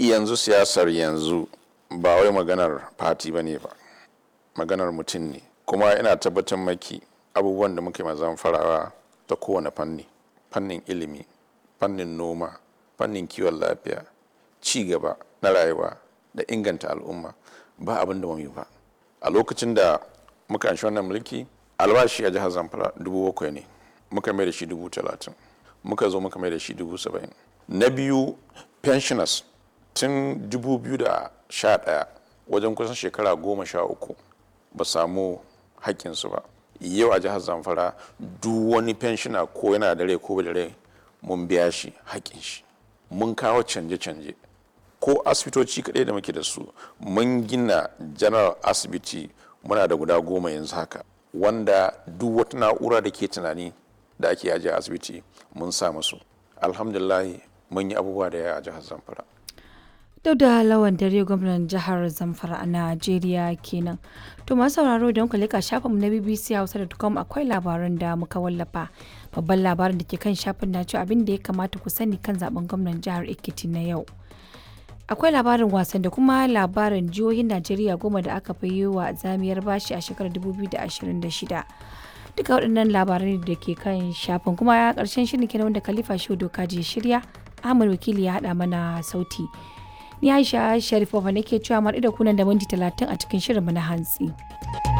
yanzu siyasar yanzu ba wai maganar fati ba ne ba maganar mutum ne kuma ina tabbatar maki abubuwan da muke mazan farawa ta kowane fanni fannin ilimi fannin noma fannin kiwon lafiya ci gaba na rayuwa da inganta al'umma ba abin da yi ba a lokacin da muka anshi wannan mulki albashi a jihar zamfara dubu bakwai ne muka mai da shi dubu talatin muka zo muka mai da shi dubu saba'in na biyu pensioners tun 2011 wajen kusan shekara goma sha uku ba samu haƙƙinsu ba yau a jihar zamfara duk wani pensioner ko yana da rai ko da rai mun biya shi haƙƙin shi mun kawo canje-canje ko asibitoci kaɗai da muke da su mun gina general asibiti muna da guda goma yanzu haka wanda duk wata na'ura da ke tunani da ake ajiye asibiti mun sa musu alhamdulillah mun yi abubuwa da yawa a jihar zamfara duk da lawan dare gwamnan jihar zamfara a najeriya kenan to masu sauraro don ku leka shafinmu na bbc hausa.com akwai labaran da muka wallafa babban labarin da ke kan shafin na cewa abin da ya kamata ku sani kan zaben gwamnan jihar ekiti na yau akwai labarin wasan da kuma labarin jihohin najeriya goma da aka fi yi wa zamiyar bashi a shekarar 2026 duka waɗannan labarai da ke kan shafin kuma ya ƙarshen shirin kenan wanda khalifa shehu doka je shirya ahmad wakili ya haɗa mana sauti ni aisha sharifova nake cewa maɗi da kunan da minti talatin a cikin shirin na hantsi.